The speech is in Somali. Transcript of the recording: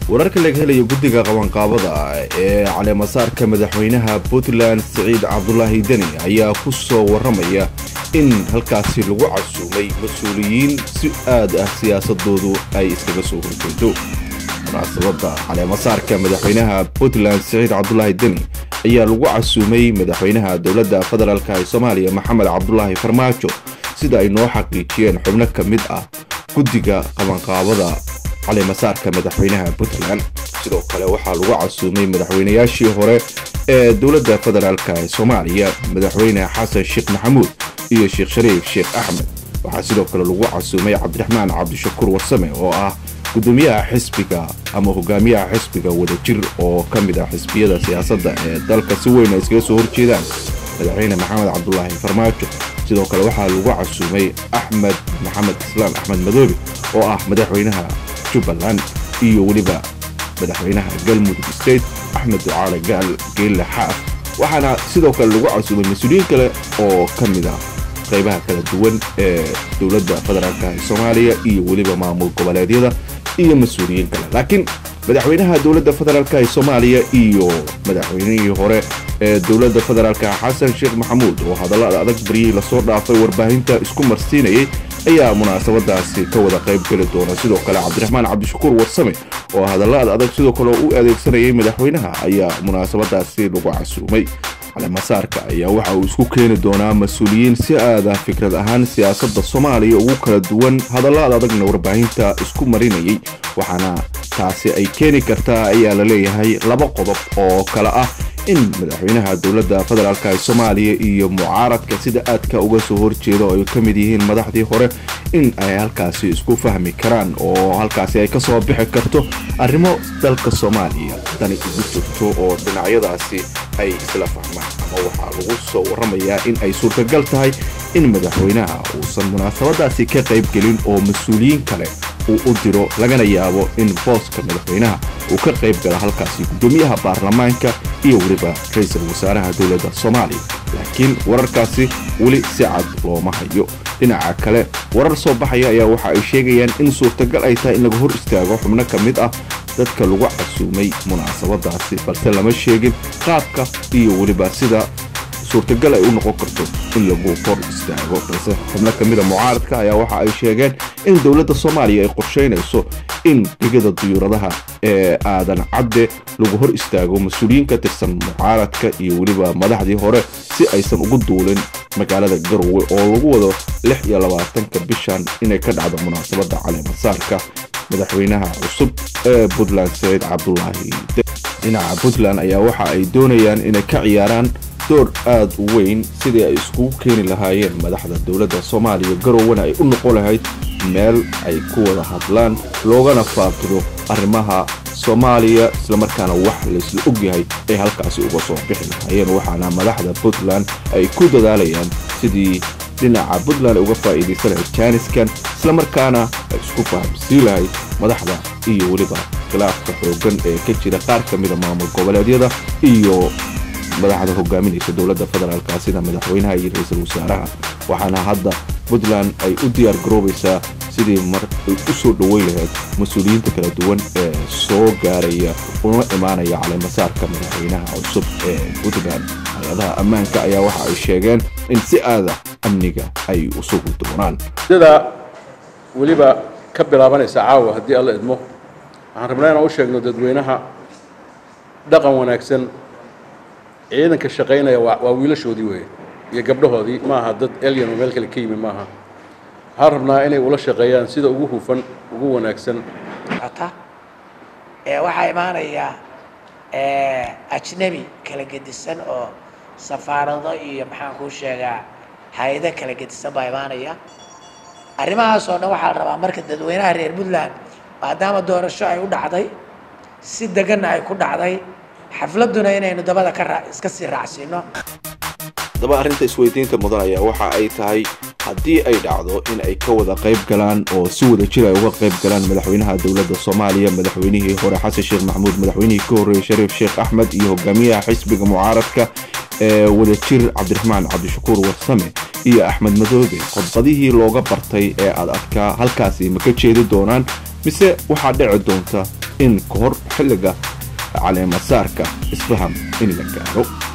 wararka laga helayo guddiga qabanqaabada ee caleemasaarka madaxweynaha puntland siciid cabdulaahi deni ayaa ku soo warramaya in halkaasi lagu casuumay mas-uuliyiin si aad ah siyaasadoodu ay iskaga soo horjeedo munaasabadda caleemasaarka madaxweynaha puntland siciid cabdulaahi deni ayaa lagu casuumay madaxweynaha dowladda federaalk ee soomaaliya maxamed cabdulaahi farmaajo sida ay noo xaqiijiyeen xubno ka mid ah guddiga qabanqaabada caleemasaarka madaxweynaha puntland sidoo kale waxaa lagu casuumay madaxweynayaashii hore ee dowladda federaalk ee soomaaliya madaxweyne xasan sheekh maxamuud iyo sheekh shariif sheekh axmed waxaa sidoo kale lagu casuumay cabdiraxmaan cabdishakuur warsame oo ah gudoomiyaha xisbiga ama hogaamiyaha xisbiga wadajir oo ka mid ah xisbiyada siyaasadda ee dalka si weyn ay iskaga soo horjeedaan madaxweyne maxamed cabdulaahi farmaajo sidoo kale waxaa lagu casuumay axmed maxamed islaan axmed madoobe oo ah madaxweynaha jubbaland iyo weliba madaxweynaha galmudug state axmed ducaale gaal geelle xaaf waxaana sidoo kale lagu casuumay mas-uuliyiin kale oo ka mid ah qaybaha kala duwan ee dowladda federaalk ee soomaaliya iyo weliba maamul goboleedyada iyo mas-uuliyiin kale laakiin madaxweynaha dowladda federaalk ee soomaaliya iyo madaxweynihii hore ee dowladda federaalk xasan sheekh maxamuud oo hadallada adag baryihii lasoo dhaafay warbaahinta isku marsiinayay ayaa munaasabadaasi ka wada qayb geli doona sidoo kale cabdiraxmaan cabdishakuur warsame oo hadallada adag sidoo kale u adeegsanayay madaxweynaha ayaa munaasabadaasi lagu casuumay caleemasaarka ayaa waxa uu isku keeni doonaa mas-uuliyiin si aada fikrad ahaan siyaasadda soomaaliya ugu kala duwan hadallada adagna warbaahinta isku marinayay waxaana taasi ay keeni kartaa ayaa la leeyahay laba qodob oo kale ah in madaxweynaha dowladda federaalk ee soomaaliya iyo mucaaradka sida aadka uga soo horjeeda oo ay ka mid yihiin madaxdii hore in ay halkaasi isku fahmi karaan oo halkaasi ay ka soo bixi karto arrimo dalka soomaaliya dani ugu jirto oo dhinacyadaasi ay isla fahmaan ama waxaa lagu soo warramayaa in ay suurtagal tahay in madaxweynaha uusan munaasabadaasi ka qayb gelin oo mas-uuliyiin kale uu u diro lagana yaabo in booska madaxweynaha uu ka qayb gala halkaasi guddoomiyaha baarlamaanka iyo weliba ra-iisul wasaaraha dowladda soomaaliya laakiin wararkaasi weli si cad looma hayo dhinaca kale warar soo baxaya ayaa waxa ay sheegayaan in suurtagal ay tahay in laga hor istaago xubno ka mid ah dadka lagu casuumay munaasabadaasi balse lama sheegin qaabka iyo weliba sida suurtagal ay u noqon karto in lagu hor istaago balse xubno ka mida mucaaradka ayaa waxa ay sheegeen in dowladda soomaaliya ay qorshaynayso in digada duyuuradaha ee aadan cadde lagu hor istaago mas-uuliyiin ka tirsan mucaaradka iyo weliba madaxdii hore si aysan ugu duulin magaalada garowe oo lagu wado lix iyo labaatanka bishan inay ka dhacdo munaasabadda caleemasaarka madaxweynaha cusub ee puntland saciid cabdulaahi dhinaca puntland ayaa waxa ay doonayaan inay ka ciyaaraan door aad u weyn sidii ay iskugu keeni lahaayeen madaxda dowladda soomaaliya garowena ay u noqon lahayd meel ay ku wada hadlaan loogana faaqiro arrimaha soomaaliya islamarkaana wax laysla ogyahay ay halkaasi uga soo bixi lahaayeen waxaana madaxda puntland ay ku dadaalayaan sidii dhinaca puntland uga faa'iidaysan lahayd jaaniskan islamarkaana ay isku fahamsii lahayd madaxda iyo weliba khilaafka xooggan ee ka jira qaar ka mida maamul goboleedyada iyo madaxda hogaaminaysa dowladda federaalka sida madaxweynaha iyo ra-iisul wasaaraha waxaana hadda puntland ay u diyaar garoobaysaa sidii mar ay u soo dhoweyn lahayd mas-uuliyiinta kala duwan ee soo gaaraya una imaanaya caleemasaarka madaxweynaha cusub ee puntland hay-adaha ammaanka ayaa waxa ay sheegeen in si aada amniga ay u sugi doonaan sida weliba ka bilaabanaysa caawa haddii alla idmo waxaan rabnaa inaan u sheegno dadweynaha dhaqan wanaagsan ciidanka shaqaynaya waa waa wiilashoodii weeye iyo gabdhahoodii maaha dad elyan oo meel kale ka yimi maaha waxaan rabnaa inay ula shaqeeyaan sida ugu hufan ugu wanaagsan waxaa imaanaya ajnebi kala gedisan oo safaarado iyo maxaan kuu sheegaa hay-ado kala gedisan baa imaanaya arrimahaas oo dhan waxaa la rabaa marka dadweynaha reer puntland maadaama doorasho ay u dhacday si deganna ay ku dhacday xafladuna inaynu dabada ka iska sii raacsiino haddaba arrinta isweydiinta mudan ayaa waxa ay tahay haddii ay dhacdo in ay ka wada qayb galaan oo si wada jir ay uga qayb galaan madaxweynaha dowladda soomaaliya madaxweynihii hore xasan sheekh maxamuud madaxweynihii ka horreeyey shariif sheekh axmed iyo hogaamiyaha xisbiga mucaaradka ee wadajir cabdiraxmaan cabdishakuur warsame iyo axmed madoobe khudbadihii looga bartay ee aad adkaa halkaasi ma ka jeedi doonaan mise waxaa dhici doonta in ka hor xilliga caleemasaarka isfaham in la gaaro